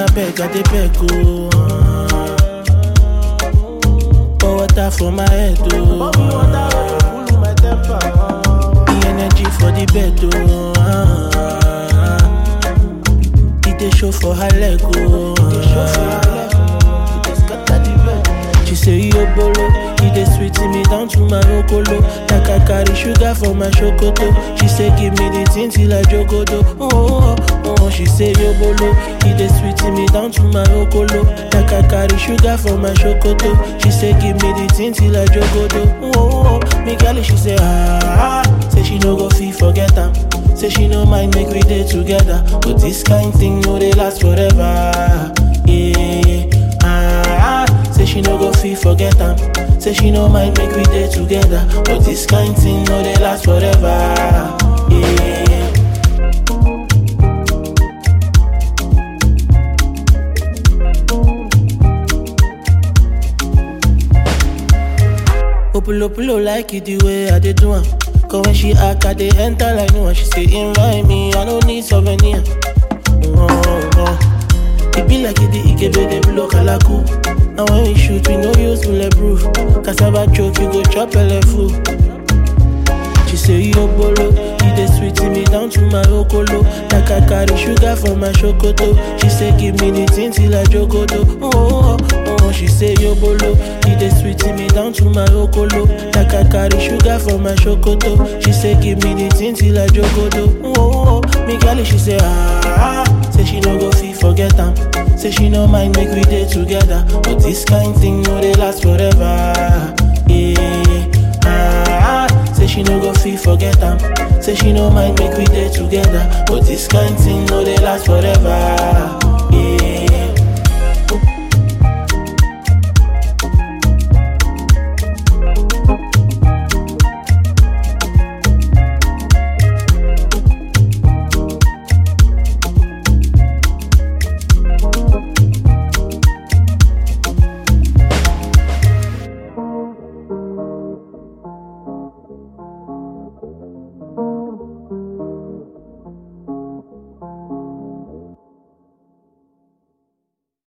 beg, I dey beg, oh. ah. Pour water for my head, oh. The energy for the bed, oh. ah. It dey show for her leg, oh. She say yo bolo, he dey sweet me down to my okolo. Like I carry sugar for my chocoto. She say give me the thing till I jogodo. Oh, oh, oh, oh. She say yo bolo, he dey sweet me down to my okolo. Like I carry sugar for my chocoto. She say give me the thing till I jogodo. Oh, oh, oh. Me girl, she say ah, ah. say she no go fit forget am. Say she no mind make we dey together, but this kind thing no dey last forever. Yeah, ah, ah. Say she no go fit forget am. Say she no mind make we dey together, but this kind thing no dey last forever. Yeah. Opulo pulo like it the way I dey do am. Cause when she act, I dey enter like no one. She say invite me, I don't need souvenir. Oh, oh. It be like it the Ikebe dey blow kalaku. And when we shoot, we no use bulletproof. Cassava choke, you go chop full. She say yo bolo, he dey sweet me down to my okolo. Like I carry sugar for my chocoto. She say give me the thing till I jogodo. Oh, oh, oh, oh. She say yo bolo, he dey sweet me down to my okolo. Like I carry sugar for my chocoto. She say give me the thing till I jogodo. Oh, oh, oh. Me girl, she say ah, ah. say she no go fit forget am. Say she no mind make we dey together, but this kind thing no dey last forever. Yeah. Ah, ah, say she no go fit forget am. Say she no mind make we dey together, but this kind thing no dey last forever.